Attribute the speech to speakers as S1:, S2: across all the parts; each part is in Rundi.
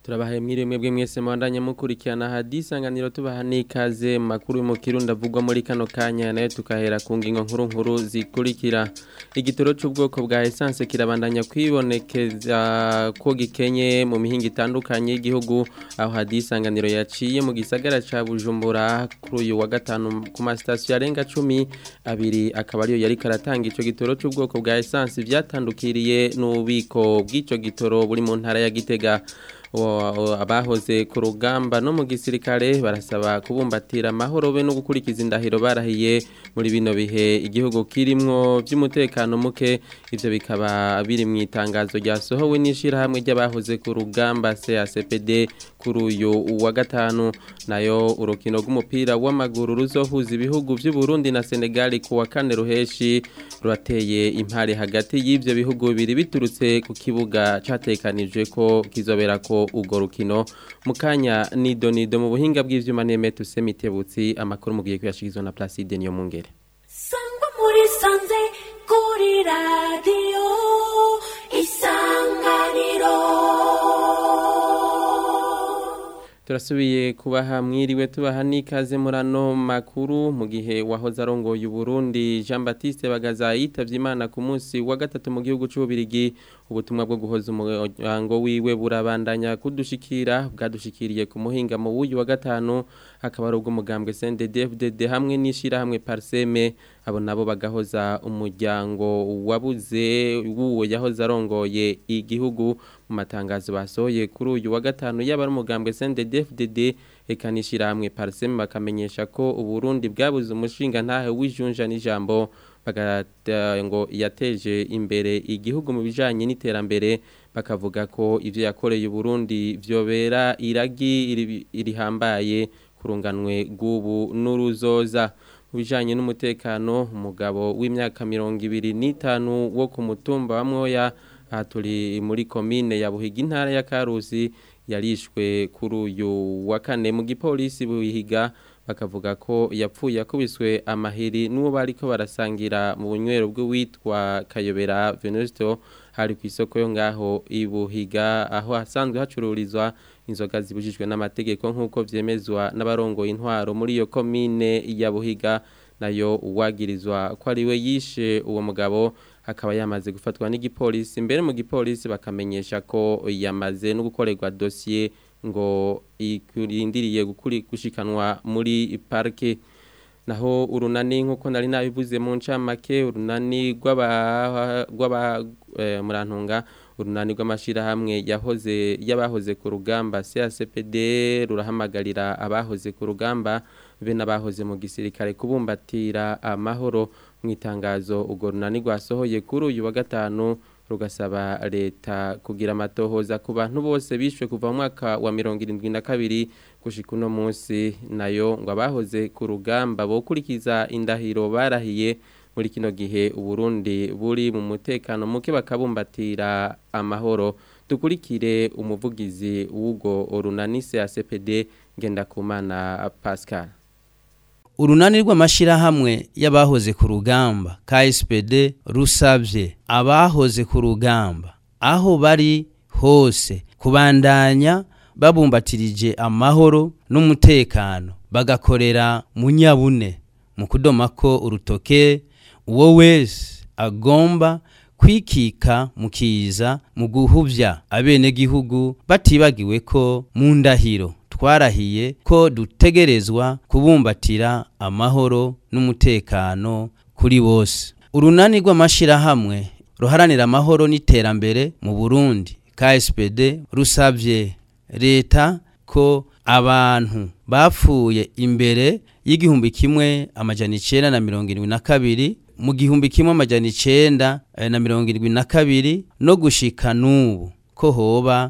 S1: turabahaye mwiriwe mwebwe mwese mwandanye mukurikirana hadisanganiro tubaha n'ikaze makuru mu kirundi avugwa muri kano kanya nayo tukahera ku ngingo nkuru nkuru zikurikira igitoro c'ubwoko bwa essence kirabandanya kwibonekeza ko gikenye mu mihinga itandukanye y'igihugu aho hadisanganiro yaciye mu gisagara ca Bujumbura kuri uyu wa gatanu ku masitasiyo arenga cumi abiri akaba ariyo yari karatanga ico gitoro c'ubwoko bwa essence vyatandukiriye n'ububiko bw'ico gitoro buri mu ntara ya Gitega abahoze ku rugamba no mu gisirikare barasaba kubumbatira amahoro be no gukurikiza indahiro barahiye muri bino bihe igihugu kirimwo by'umutekano muke ivyo bikaba biri mu itangazo ryasohowe n'ishirahamwe ry'abahoze ku rugamba CACPD kuri uyu wa gatanu nayo urukino rw'umupira w'amaguru ruzohuza ibihugu by'u Burundi na Senegal ku wa kane ruheshi rurateye impare hagati y'ivyo bihugu bibiri biturutse ku kibuga catekanijwe ko kizobera ko urwo rukino mu kanya nido nido mu buhinga bw'ivyuma nemete usemitebutsi amakuru mugiye kuyashikizwa na Placide niyo mungere
S2: sangwa muri sanze kuri radio isanganiro
S1: turasubiye kubaha mwiriwe tubaha n'ikaze muri ano makuru mu gihe wahoze arongoye Burundi Jean Baptiste Bagaza yitavye Imana ku munsi wa gatatu mu gihugu c'ububirigi ubutumwa bwo guhoza umuryango wiwe burabandanya kudushikira bwadushikiriye ku muhinga mu wuyu wa gatanu akaba ari ubw'umugambwe CNDD-FDD hamwe n'ishirahamwe Parseme abo nabo bagahoza umuryango wabuze wuwo yahoze arongoye igihugu mu matangazo basohoye kuri uyu wa gatanu yaba ari umugambwe CNDD-FDD eka n'ishirahamwe Parseme bakamenyesha ko Uburundi bwabuze umushinga ntahe w'ijunja n'ijambo ngo yateje imbere igihugu mu bijanye n'iterambere bakavuga ko ivyo yakoreye Burundi vyobera iragi irihambaye kurunganwe gubu n'uruzoza mu bijanye n'umutekano umugabo w'imyaka mirongo ibiri n'itanu wo ku mutumba wa Mwoya aha turi muri komine ya Buhiga intara ya Karusi yarishwe kuri uyu wa kane mu gipolisi buhiga bakavuga ko yapfuye akubiswe amahiri n'uwo bariko barasangira mu bunywero bw'uwitwa Kayobera Venusto hari ku isoko yo ngaho ibuhiga aho hasanzwe hacururizwa inzoga zibujijwe n'amategeko nk'uko vyemezwa n'abarongoye intwaro muri iyo komine ya Buhiga nayo uwagirizwa ko ari we yishe uwo mugabo akaba yamaze gufatwa n'igipolisi imbere mu gipolisi bakamenyesha ko yamaze no gukorerwa dosiye ngo ikurindiriye gushikanwa muri parike naho urunani nk'uko nari nabivuze mu ncamake urunani rw'aba murantunga urunani rw'amashyirahamwe yahoze y'abahoze ku rugamba CACPD rurahamagarira abahoze ku rugamba be n'abahoze mu gisirikare kubumbatira amahoro mu itangazo urwo runani rwasohoye kuri uyu wa gatanu rugasaba leta kugira amatohoza ku bantu bose bishwe kuva mu mwaka wa mirongo irindwi na kabiri gushika uno munsi nayo ngo abahoze ku rugamba bokurikiza indahiro barahiye muri kino gihe uburundi buri mu mutekano muke bakabumbatira amahoro dukurikire umuvugizi w'ubwo runanise ya CPD Ngendakumana Pascal
S3: urunani rw'amashyirahamwe y'abahoze ku rugamba KSPD rusabye abahoze ku rugamba aho bari hose kubandanya babumbatirije amahoro n'umutekano bagakorera mu nyabune mu kudoma ko urutoke uwo wese agomba kwikika mu kiza mu guhuvya abenegihugu batibagiwe ko mu ndahiro twarahiye ko dutegerezwa kubumbatira amahoro n'umutekano kuri bose urunani rw'amashirahamwe ruharanira amahoro n'iterambere mu Burundi KSPD rusabye leta ko abantu bapfuye imbere y'igihumbi kimwe amajana icenda na mirongo irindwi na kabiri mu gihumbi kimwe amajana icenda na mirongo irindwi na kabiri no gushika n'ubu ko hoba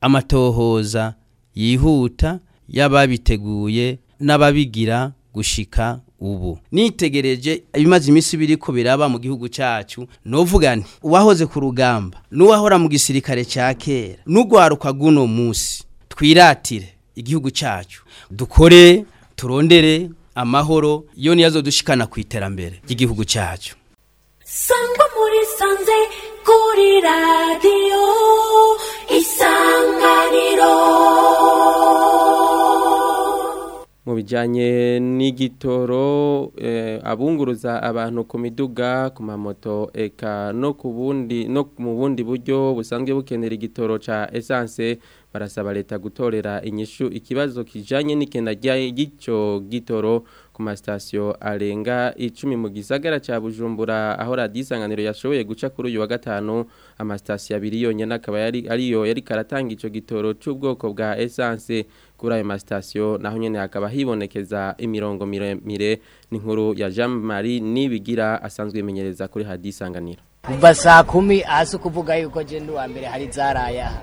S3: amatohoza yihuta y'ababiteguye n'ababigira gushika ubu nitegereje ibimaze iminsi biriko biraba mu gihugu cyacu novuga nti uwahoze ku rugamba n'uwahora mu gisirikare cya kera n'ugwaruka guno munsi twiratire igihugu cyacu dukore turondere amahoro iyo niyo azodushikana ku iterambere ry'igihugu cyacu
S2: sangwa muri sanze kuri radiyo isanganiro
S1: bijanye n'igitoro eh, abunguruza abantu ku miduga ku mamoto eka no ku bundi no mu bundi buryo busanzwe bukenera igitoro ca essence barasaba leta gutorera inyishu ikibazo kijanye n'ikenda ry'ico gitoro ku masitasiyo arenga icumi mu gisagara ca Bujumbura aho radiyo isanganiro yashoboye guca kuri uyu wa gatanu amasitasiyo abiri yonyene akaba yari ariyo yari karatanga ico gitoro c'ubwoko bwa essence kuri ayo masitasiyo naho nyene hakaba hibonekeza imirongo miremire n'inkuru ya Jean Marie Nibigira asanzwe imenyereza kuri radiyo isanganiro
S4: kuva saa kumi hasi ukuvuga yuko je ndi uwa mbere hari zaraya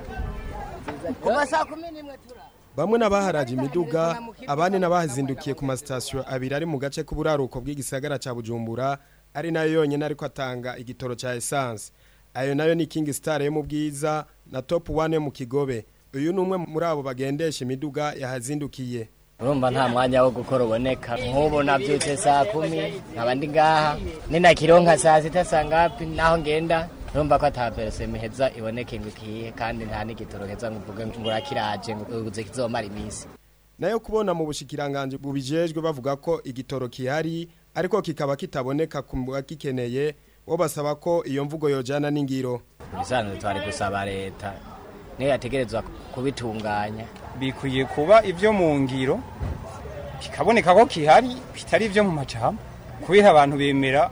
S4: kuva saa kumi n'imwe tura
S5: Bamwe n'abaharaje imiduga abandi n'abahazindukiye ku masitasiyo abiri ari mu gace k'uburaruko bw'igisagara ca Bujumbura ari nayo yonyene ariko atanga igitoro ca essence ayo nayo ni King Star yo mu bwiza na Top 1 yo mu Kigobe uyu ni umwe muri abo bagendesha imiduga yahazindukiye
S4: urumva nta mwanya wo gukora uboneka nk'ubu nabyutse saa kumi nkaba ndi ngaha ninakironka saa sita saa ngapi naho ngenda urumva ko ata pereseme iheza iboneke ngo ikihe kandi nta n'igitoro heza ngo uvuge ngo urakiraje ngo uze kizomara iminsi
S5: nayo kubona mu bushikiranganje bubijejwe bavuga ko igitoro kihari ariko kikaba kitaboneka ku bagikeneye bo basaba ko iyo mvugo yojana n'ingiro
S4: ibisanzwe twari gusaba leta niyo yategerezwa kubitunganya
S6: bikwiye kuba ibyo mu ngiro kikaboneka ko kihari bitari ibyo mu majambo kubera abantu bemera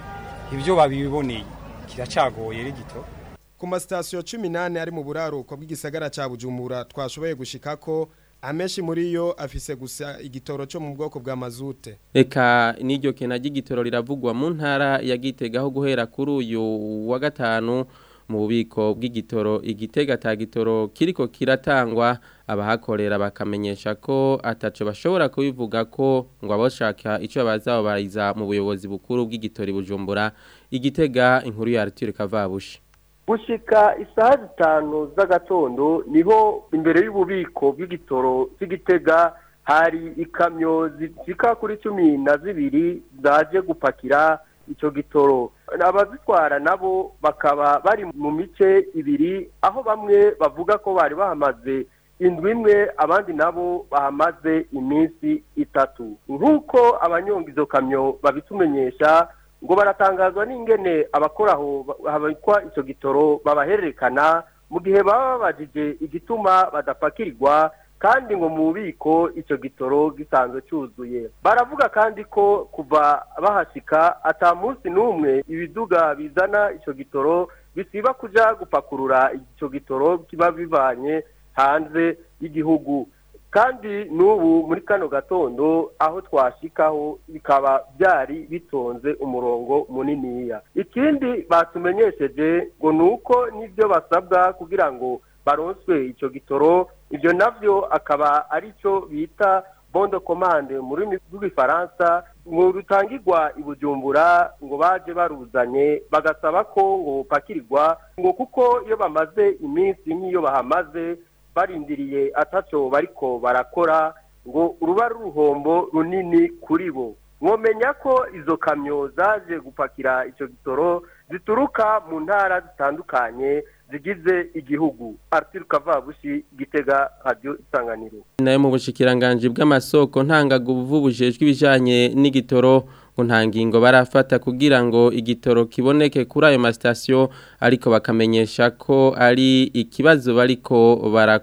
S6: ibyo babiboneye kiracagoye rigito
S5: ku masitasiyo cumi n'ane ari mu buraruko bw'igisagara ca bujumbura twashoboye gushikako amenshi muri yo afise gusa igitoro cyo mu bwoko bwa mazute
S1: Eka n'iryo kena ry'igitoro riravugwa mu ntara ya Gitega aho guhera kuri uyu wa gatanu mu bubiko bw'igitoro igitega ta gitoro kiriko kiratangwa abahakorera bakamenyesha ko ataco bashobora kubivuga ko ngo abashaka ico bazaba bariza mu buyobozi bukuru bw'igitori bujumbura igitega inkuru ya Arthur Kavabushi
S7: gushika isaha zitanu z'agatondo niho imbere y'ububiko bw'igitoro cy'igitega hari ikamyo zishika kuri cumi na zibiri zaje gupakira icyo gitoro abazitwara nabo bakaba bari mu mice ibiri aho bamwe bavuga ko bari bahamaze indwi imwe abandi nabo bahamaze iminsi itatu nk'uko abanyonga izo kamyo babitumenyesha ngo baratangazwa n'ingene abakora aho habikwa icyo gitoro babahererekana mu gihe baba babajije igituma badapakirirwa kandi ngo mu bubiko icyo gitoro gisanzwe cyuzuye baravuga kandi ko kuva bahashika ata munsi n'umwe ibiduga bizana icyo gitoro bisiba kuja gupakurura icyo gitoro kiba bivanye hanze y'igihugu kandi n'ubu muri kano gatondo aho twashikaho bikaba byari bitonze umurongo muniniya ikindi batumenyesheje ngo ni uko n'ibyo basabwa kugira ngo baronswe icyo gitoro ibyo navyo akaba ari cyo bita bondo komande mu rurimi rw'igifaransa ngo rutangirwa i bujumbura ngo baje baruzanye bagasaba ko ngo bupakirirwa ngo kuko iyo bamaze iminsi nk'iyo bahamaze barindiriye ataco bariko barakora ngo ruba ruhombo runini kuri bo mwomenya ko izo kamyo zaje gupakira icyo gitoro zituruka mu ntara zitandukanye zigize igihugu Arthur Kavabushi gitega radio isanganiro
S1: nayo mu bushikiranganje bw'amasoko ntangaguvu bujejwe ibijanye n'igitoro ngo nta ngingo barafata kugira ngo igitoro kiboneke kuri ayo masitasiyo ariko bakamenyesha ko ari ikibazo bariko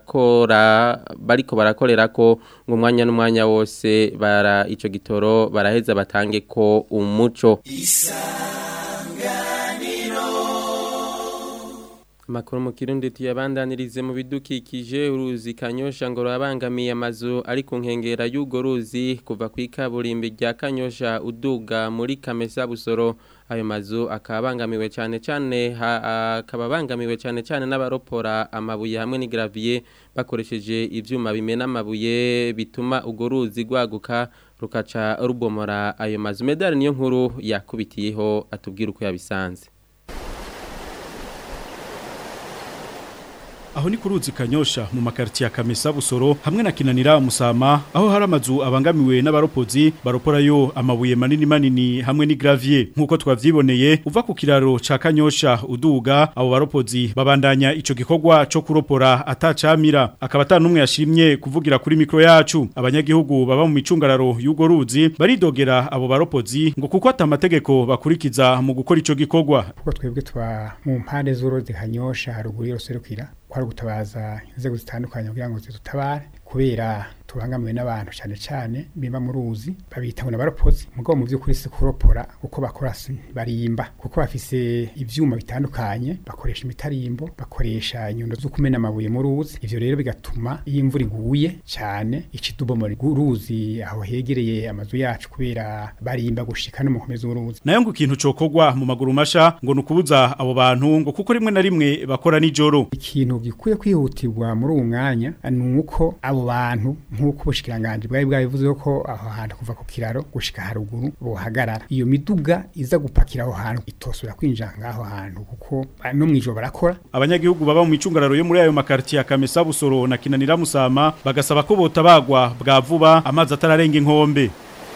S1: barakora bariko barakorera ko ngo umwanya n'umwanya wose bara ico gitoro baraheza batange ko umuco Makuru mu kirundi tuyabandanirize mu bidukikije uruzi kanyosha ngo rurabangamiye amazu ari ku nkengera y'ugo ruzi kuva ku ikaburimbi rya kanyosha uduga muri kamesa busoro ayo mazu akabangamiwe cyane cyane akaba bangamiwe cyane cyane n'abaropora amabuye hamwe n'igravier bakoresheje ivyuma bimena amabuye bituma ugo ruzi rwaguka rukaca rubomora ayo mazu medali niyo nkuru yakubitiyeho atubwira uko yabisanze
S8: aho ni kuruzi kanyosha mu makarti ya Kamesa Busoro hamwe na Kinanira Musama aho hari amazu abangamiwe n'abaropozi baroporayo amabuye manini manini hamwe ni gravier nkuko twavyiboneye uva ku kiraro ca Kanyosha uduga abo baropozi babandanya ico gikorwa co kuropora atacamira akaba atanumwe yashimye kuvugira kuri mikro yacu abanyagihugu baba mu micungararo y'ugo ruzi baridogera abo baropozi ngo kuko atamategeko bakurikiza mu gukora ico gikorwa
S9: kuko twebwe tuba mu mpande z'uruzi hanyosha haruguru y'uruserukira kwari gutabaza inzego zitandukanye kugira ngo zidutabare kubera tubangamiwe n'abantu cyane cyane biba mu ruzi babita ngo n'abaropozi mugabo mu by'ukuri si kuropora kuko bakora si barimba kuko bafise ivyuma bitandukanye bakoresha imitarimbo bakoresha inyundo zo kumena amabuye mu ruzi ivyo rero bigatuma iyo imvura iguye cyane ikidubomora uruzi aho hegereye amazu yacu kubera barimba gushika no mu nkombe z'uruzi
S8: nayo ngo ikintu cokogwa mu maguru masha ngo nukubuza abo bantu ngo kuko rimwe na rimwe bakora nijoro
S9: ikintu gikwiye kwihutirwa muri uwo mwanya ni uko abo bantu nk'uko ubushikiranganje bwari bwabivuze ko aho hantu kuva ku kiraro gushika haruguru bohagarara iyo miduga iza gupakira aho hantu itosubira kwinjira ngaho hantu kuko no mwijoro barakora
S8: abanyagihugu baba mu micungararo yo muri ayo makarti ya Kamesa Busoro na Kinanira Musama bagasaba ko botabagwa bwa vuba amazi atararenga inkombe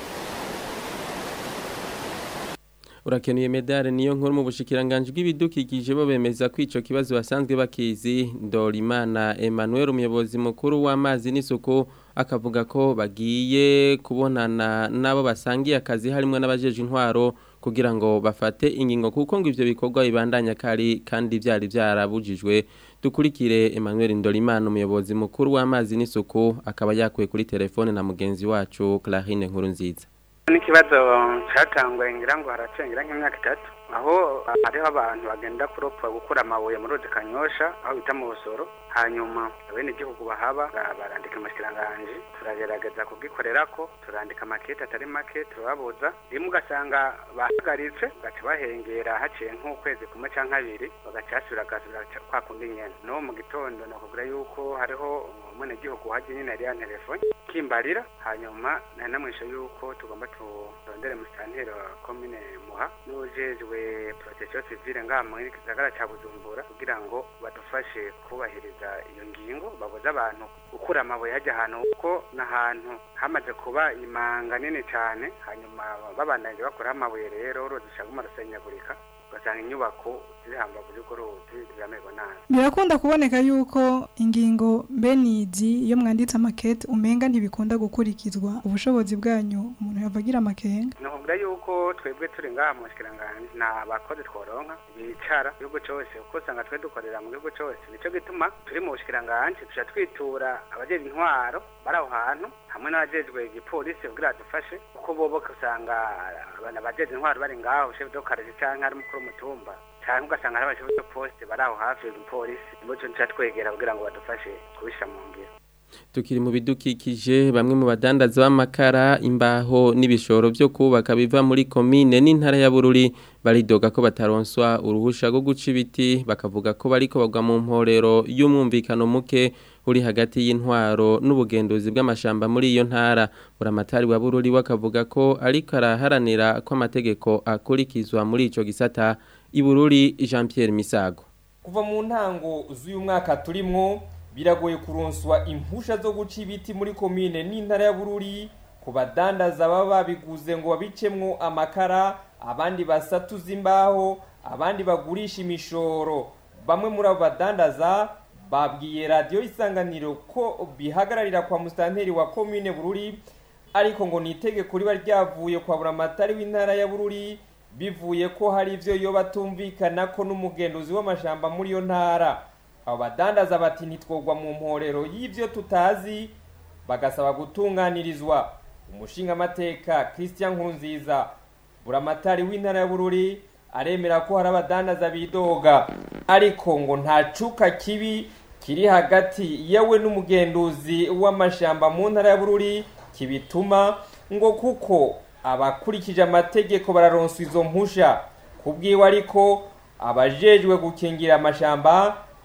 S1: urakenuye medale niyo nkuru mu bushikiranganje bw'ibidukikije bo bemeza ko ico kibazo basanzwe bakizi Dorimana Emmanuel umuyobozi mukuru w'amazi n'isuku akavuga ko bagiye kubonana nabo basangiye akazi harimo n'abajeje intwaro kugira ngo bafate ingingo kuko ngo ivyo bikorwa bibandanya kari kandi byari byarabujijwe dukurikire Emmanuel Ndorimana umuyobozi mukuru w'amazi n'isuku akaba yakuye kuri telefone na mugenzi wacu Clarine Nkuru nziza
S10: n'ikibazo cyatanguye ngira ngo haracengera nk'imyaka itatu aho hariho abantu bagenda kuropa gukura amabuye muri ruzi kanyosha aho bita mu busoro hanyuma bene igihugu bahaba barandika amashyiranganje turagerageza kugikorera ko turandika amakete atari make turababuza rimwe ugasanga bahagaritse bagaca bahengera haciye nk'ukwezi kumwe cyangwa abiri bagaca basubira agasubira kwa kundi nyene no mu gitondo nakubwira yuko hariho umwenegihugu wajya nyine yari yantelefone kimbarira hanyuma nari namwishe yuko tugomba turondere musitanteri wa komine muha n'ujejwe protection civile ngaha mu gisagara ca bujumbura kugira ngo badufashe kubahiriza iyo ngingo babuze abantu gukura amabuye hajya ahantu kuko n'ahantu hamaze kuba imanga nini cyane hanyuma babandanyije bakuraho amabuye rero uruzi rushaguma rusenyagurika ugasanga inyubako ziri hambavu y'urwo ruzi ziramerwa nabi
S11: birakunda kuboneka yuko ingingo mbenizi iyo mwanditse amakete umenga ntibikunda gukurikizwa ubushobozi bwanyu umuntu yavagira amakenga
S10: nakubwira yuko twebwe turi ngaha mu shikiranganje nta bakozi tworonka bicara igihugu cyose kuko usanga twe dukorera mu gihugu cyose nico gituma turi mu bushikiranganje tuja twitura abajejwe intwaro bari aho hantu hamwe n'abajejwe igipolisi kugira dufashe kuko bobo usanga abajejwe intwaro bari ngaho chef de quartier canke ari mukuru w'umutumba cyangwa ugasanga hari abashinzwe de poste bari aho hafi y'umupolisi nibo tuca twegera kugira ngo badufashe kubisha mu ngiro
S1: tukiri mu bidukikije bamwe mu badandaza b'amakara imbaho n'ibishoro byo kubaka biva muri komine n'intara ya Bururi baridoga ko bataronswa uruhusha rwo guca ibiti bakavuga ko bariko bagwa mu mporero y'umwumvikano muke uri hagati y'intwaro n'ubugenduzi bw'amashamba muri iyo ntara buramatari wa Bururi wakavuga ko ariko araharanira ko amategeko akurikizwa muri ico gisata ibururi Jean Pierre Misago
S12: kuva mu ntango z'uyu mwaka turimwo biragoye kuronswa impusha zo guca ibiti muri komine n'intara ya Bururi ku badandaza baba babiguze ngo babicemwo amakara abandi basatuza imbaho abandi bagurisha imishoro bamwe muri abo badandaza babwiye radiyo isanganiro ko bihagararira kwa musitanteri wa komine Bururi ariko ngo ni itegeko riba ryavuye kwa buramatari w'intara ya Bururi bivuye ko hari ivyo yo batumvikana ko n'umugenduzi w'amashamba muri iyo ntara abo badandaza bati ntitwogwa mu mporero y'ivyo tutazi bagasaba gutunganirizwa umushingamateka christian nkurunziza buramatari w'intara ya bururi aremera ko hari abadandaza bidoga ariko ngo nta cuka kibi kiri hagati yewe n'umugenduzi w'amashamba mu ntara ya bururi kibituma ngo kuko abakurikije amategeko bararonswa izo mpusha kubwiwe ariko abajejwe gukingira amashamba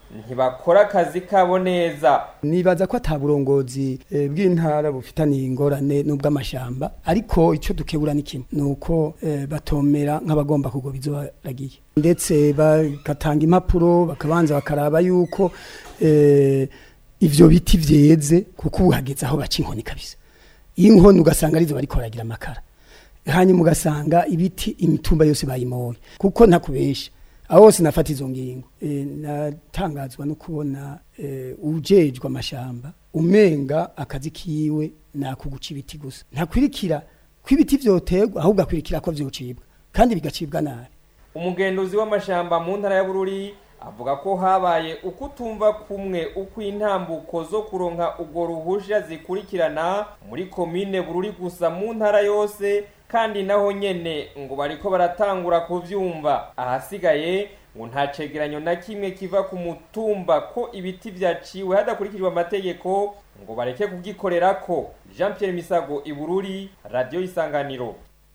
S12: ntibakora akazi kabo neza
S13: nibaza ko ataburongozi e, bw'intara bufitaniye ingorane n'ubw'amashamba ariko icyo dukebura ni kimwe nuko e, batomera nk'abagomba kugoba izo baragiye ndetse bagatanga impapuro bakabanza bakaraba yuko e, ivyo biti vyeze kuko ubu hageze aho baca inkoni kabisa inkoni ugasanga arizo bariko baragira amakara hanyuma ugasanga ibiti imitumba yose bayimoye kuko ntakubesha aho hose nafata izo ngingo e, natangazwa no kubona e, ujejwe amashamba umenga akazi kiwe nakuguca ibiti gusa ntakwirikira ko ibiti vyoterwa ahubwo akwirikira ko vyocibwa kandi bigacibwa nabi
S12: umugenduzi w'amashamba mu ntara ya bururi avuga ko habaye ukutumva kumwe uko intambuko zo kuronka ubwo ruhusha zikurikirana muri komine bururi gusa mu ntara yose kandi naho nyene ngo bariko baratangura kuvyumva ahasigaye ngo nta cegeranyo na kimwe kiva ku mutumba ko ibiti vyaciwe hadakurikijwe amategeko ngo bareke kugikorerako jean pierre misago ibururi radiyo isanganiro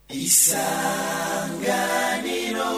S14: isanganiro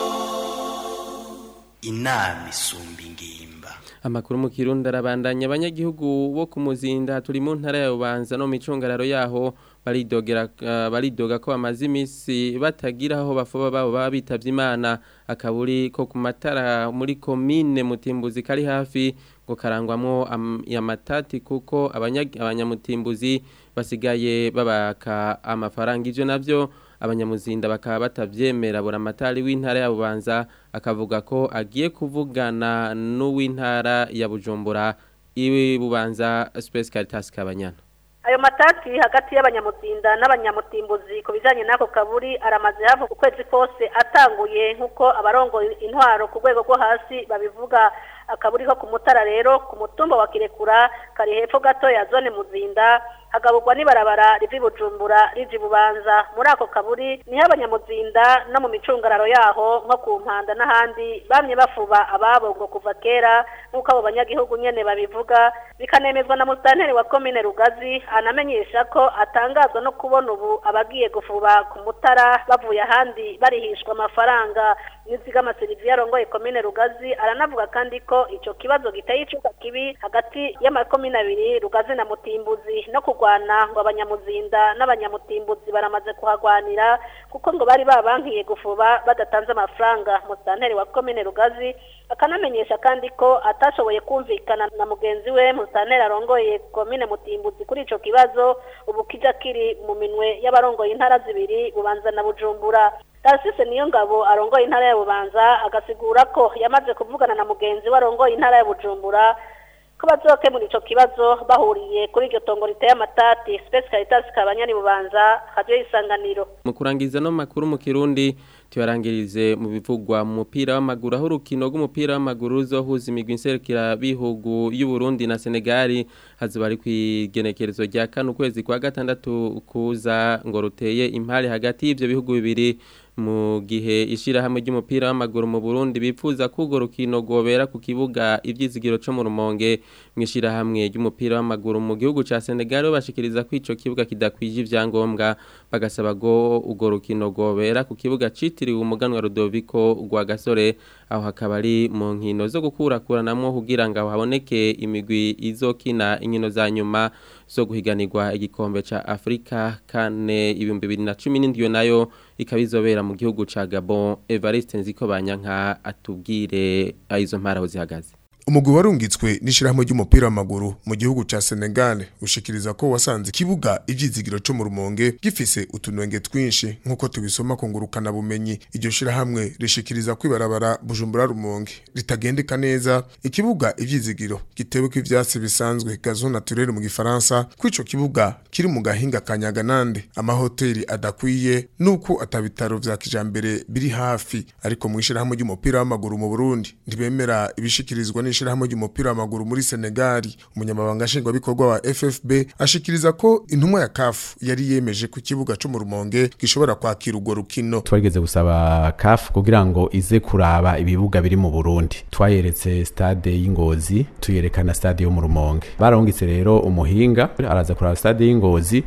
S14: inama isumba ingimba
S1: amakuru mu kirundi arabandanya abanyagihugu bo ku muzinda turi mu ntara ya bubanza no mu micungararo yaho baridogera uh, baridoga ko bamaze iminsi batagira aho bafoba babo baba bitavye imana akaburi ko ku matara muri komine mutimbuzi kari hafi ngo karangwamwo amatati kuko abanyamutimbuzi basigaye babaka amafaranga ivyo navyo abanyamuzinda bakaba batavyemera buramatari w'intara ya Bubanza akavuga ko agiye kuvugana n'uw'intara ya Bujumbura iwe Bubanza Space Caritas Kabanyana
S15: ayo matati hagati y'abanyamuzinda n'abanyamutimbuzi ku bijanye n'ako kaburi aramaze hafi ukwezi kose atanguye nk'uko abarongoye intwaro ku rwego rwo hasi babivuga akaburi ko ku mutara rero ku mutumba wa kirekura kari hepfo gato ya zone muzinda hagaburwa n'ibarabara rivi bujumbura riji bubanza muri ako kaburi niho abanyamuzinda no mu micungararo yaho nko ku mpanda n'ahandi bamye bafuba ababo ngo kuva kera nk'uko abo banyagihugu nyene babivuga bikanemezwa na musitanteri wa komine rugazi anamenyesha ko atangazwa no kubona ubu abagiye gufuba ku mutara bavuye ahandi barihishwa amafaranga nizigama Sylvie arongoye komine Rugazi aranavuga kandi ko ico kibazo giteye icuka kibi hagati y'amakomine abiri Rugazi na Mutimbuzi no kugwana ngo abanyamuzinda n'abanyamutimbuzi baramaze kuhagwanira kuko ngo bari babankiye gufuba badatanze amafaranga musitanteri wa komine Rugazi akanamenyesha kandi ko atashoboye kumvikana na mugenzi we musitanteri arongoye komine Mutimbuzi kuri ico kibazo ubu kija kiri mu minwe y'abarongoye intara zibiri Bubanza na Bujumbura Tarasise niyo ngabo arongoye intara ya Bubanza agasigura ko yamaze kuvugana na mugenzi we arongoye intara ya Bujumbura ko bazokemura ico kibazo bahuriye kuri iryo tongo riteye amatati Space Caritas kabanyani Bubanza radio isanganiro
S1: mu kurangiza no makuru mu Kirundi tubarangirize mu bivugwa mu mupira w'amaguru aho urukino rw'umupira w'amaguru ruzohuza imigwi nserukira bihugu y'u Burundi na Senegal hazuba ari kwigenekerezo rya kane ukwezi kwa gatandatu kuza ngo ruteye impare hagati y'ivyo bihugu bibiri mu gihe ishirahamwe ry'umupira w'amaguru mu Burundi bipfuza kugo rukino gobera ku kibuga ivyizigiro cyo mu rumonge mwishirahamwe ry'umupira w'amaguru mu gihugu ca Senegal bashikiriza ko ico kibuga kidakwije ivyangombwa bagasaba go ugo rukino gobera ku kibuga citiriwe umuganwa Rudoviko rwa Gasore aho hakaba ari mu nkino zo gukurakuranamwo kugira ngo haboneke imigwi izokina inkino za nyuma zo guhiganirwa igikombe ca Afrika kane ibihumbi bibiri na cumi n'indwi nayo ikaba izobera mu gihugu ca Gabon Evariste Nziko Banyanka atubwire izo mpara aho zihagaze
S16: umugwi warungitswe n'ishirahamwe ry'umupira w'amaguru mu gihugu ca Senegal ushikiriza ko wasanze ikibuga ivyizigiro cyo mu rumonge gifise utunenge twinshi nkuko tubisoma ku ngurukana bumenyi iryo shirahamwe rishikiriza kwibarabara Bujumbura rumonge ritagendeka neza ikibuga ivyizigiro gitewe ko ivyatsi bisanzwe gazon naturel mu gifaransa kwico kibuga kiri mu gahinga kanyaganande amahoteli adakwiye nuko atabitaro vya kijambere biri hafi ariko mu ishirahamwe ry'umupira w'amaguru mu Burundi ntibemera ibishikirizwa n'ishirahamwe ry'umupira w'amaguru muri Senegal umunyamabanga nshingwabikorwa wa FFB ashikiriza ko intumwa ya CAF yari yemeje ku kibuga cyo mu Rumonge gishobora kwakira urwo rukino
S17: twageze gusaba CAF kugira ngo ize kuraba ibibuga biri mu Burundi twayeretse stade y'Ingozi tuyerekana stade yo mu Rumonge barahungitse rero umuhinga araza kuraba stade y'Ingozi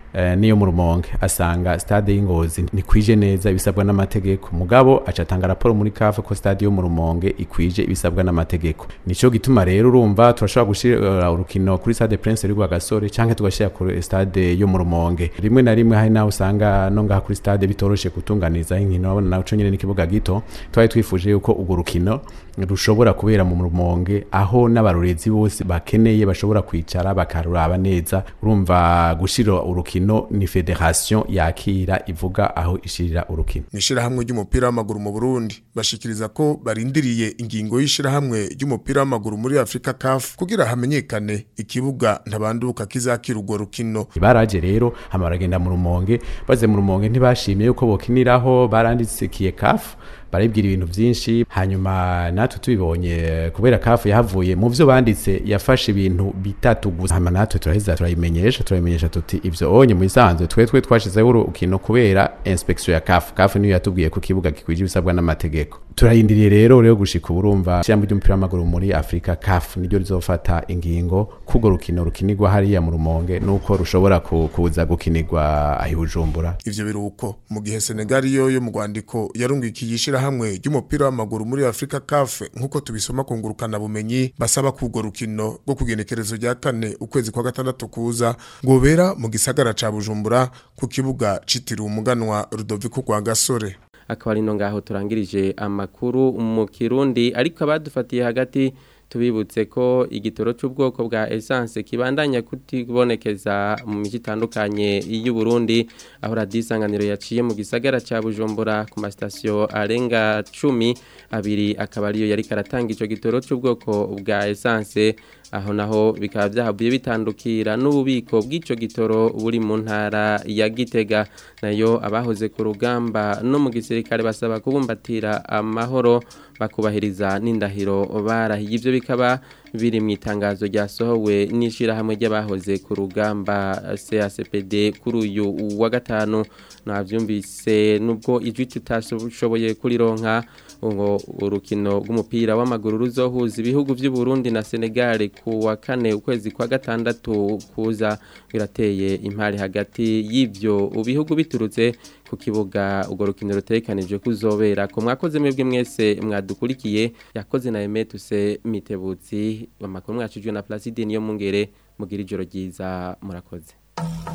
S17: eh, niyo mu rumonge asanga stade y'ingozi ntikwije neza ibisabwa n'amategeko mugabo aca atanga raporo muri kafe ko stade yo mu rumonge ikwije ibisabwa n'amategeko nico gituma rero urumva turashobora gushira urukino kuri stade prince rwa gasore canke tugashira kuri stade yo mu rumonge rimwe na rimwe hari naho usanga no ngaha kuri stade bitoroshe kutunganiza inkino naco nyene n'ikibuga gito twari twifuje yuko urwo rukino rushobora kubera mu rumonge aho n'abarorezi bose bakeneye bashobora kwicara bakaruraba neza urumva gushira urukino ni federation yakira ivuga aho ishirira urukino
S16: mwishirahamwe ry'umupira w'amaguru mu Burundi bashikiriza ko barindiriye ingingo y'ishirahamwe ry'umupira w'amaguru muri Afrika CAF kugira hamenyekane ikibuga ntabanduka kizakira urwo rukino
S17: baraje rero hama baragenda mu rumonge baze mu rumonge ntibashimiye yuko bokiniraho barandikiye CAF baribwira ibintu byinshi hanyuma natwe tubibonye kubera kafu yahavuye mu byo banditse yafashe ibintu bitatu gusa hama natwe turaheza turayimenyesha turayimenyesha tuti ibyo onye mu isanzwe twe twe twashizeho urukino kubera inspection ya kafu kafu niyo yatubwiye ko kibuga gikwije ibisabwa n'amategeko turayindiriye rero rero gushika uburumva ishyamba ry'umupira w'amaguru muri Afrika CAF niryo rizofata ingingo kugo rukino rukinirwa hariya mu rumonge nuko rushobora kuza gukinirwa ahibujumbura
S16: ivyo biruko mu gihe Senegal yo yo mu Rwandiko yarungikiye ishirahamwe ry'umupira w'amaguru muri Afrika CAF nkuko tubisoma ku ngurukana bumenyi basaba kugo rukino rwo kugenekerezo rya kane ukwezi kwa gatandatu kuza ngobera mu gisagara ca Bujumbura ku kibuga citiriwe umuganwa Rudoviko kwa Gasore
S1: akaba ari no ngaho turangirije amakuru mu kirundi ariko abadufatiye hagati tubibutse ko igitoro cy'ubwoko bwa essence kibandanya kutibonekeza mu miji itandukanye y'u Burundi aho radiyo isanganiro yaciye mu gisagara cya Bujumbura ku masitasiyo arenga cumi abiri akaba ariyo yari karatanga icyo gitoro cy'ubwoko bwa essence aho naho bikaba byahabuye bitandukira n'ububiko bw'icyo gitoro buri mu ntara ya Gitega nayo abahoze ku rugamba no mu gisirikare basaba kubumbatira amahoro bakubahiriza n'indahiro barahiye ibyo bikaba biri mu itangazo ryasohowe n'ishyirahamwe ry'abahoze ku rugamba CACPD kuri uyu wa gatanu nabyumvise nubwo ijwi tutashoboye kurironka ngo urukino rw'umupira w'amaguru ruzohuza ibihugu by'u Burundi na Senegal ku wa kane ukwezi kwa gatandatu kuza birateye impari hagati y'ibyo bihugu biturutse ku kibuga urwo rukino rutekanijwe kuzobera ko mwakoze mwebwe mwese mwadukurikiye yakoze na Emetuse Mitebutsi amakuru mwacujwe na Placide niyo mungere mugira ijoro ryiza murakoze